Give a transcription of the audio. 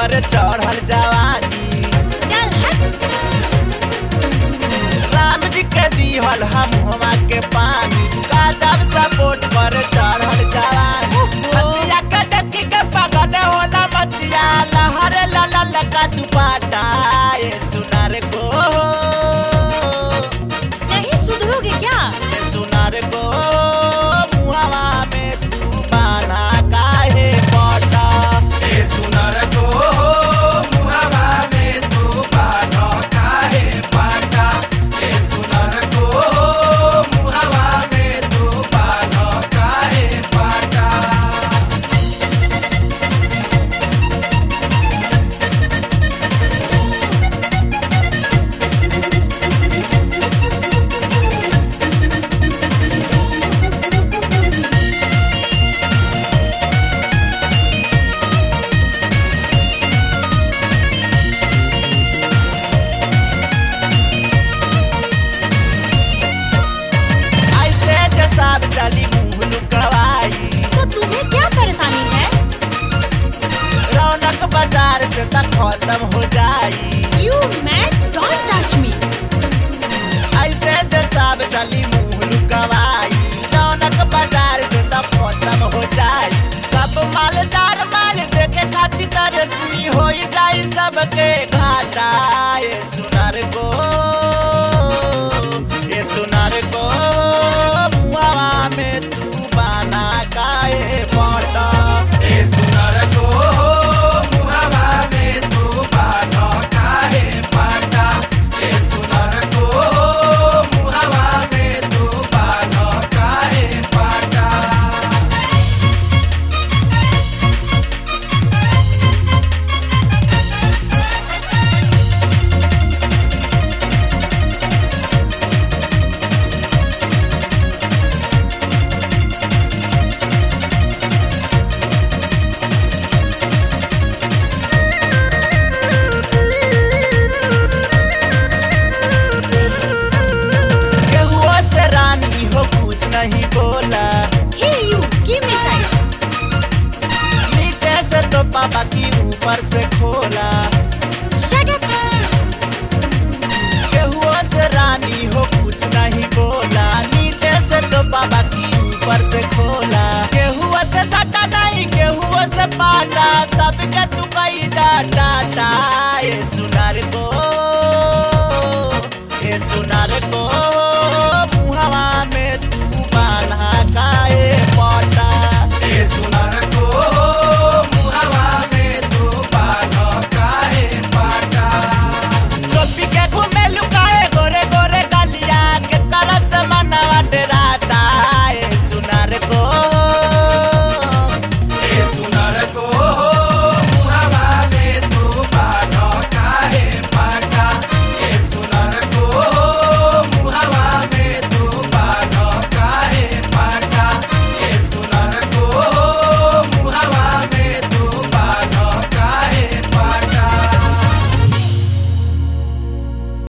पर चढ़ल जवानी चल हट राम जी के दिहल हम हवा के पानी राजब सपोर्ट पर चढ़ल जवानी ओहो। हतिया के डकी के पगल होला मतिया लहर लला लका दुपाटा ये सुनार को नहीं सुधरोगे क्या ये सुनार को मुहवा में तू बाना काहे पटा ए सुनर को मुहावा में तू बानो काहे पाटा ए सुनर को मुहावा में तू बानो काहे पाटा ऐसे जसाब चली मुंह लुकवाई तो तुम्हें क्या परेशानी है रौनक बाजार से तक खत्म हो जाई you man don't touch me ऐसे जसाब चली मुंह लुकवाई रौनक बाजार से तब खत्म हो जाई सब मालदार माल देखे खातिर तरसी हो जाई सबके घाटा ये सुनार को ये सुनार को मुआवा में तू बाना काहे पटा ए सुनर को मुहावा में तू बानो काहे पाटा ए सुनर को मुहावा में तू बानो काहे पाटा केहुओ से रानी हो कुछ नहीं बोला हे यू गिव मी साइड नीचे से तो पापा की ऊपर से खोला शट अप केहुओ से रानी हो कुछ नहीं बोला नीचे से तो पापा की ऊपर से खोला केहुओ से सटा नहीं केहुओ से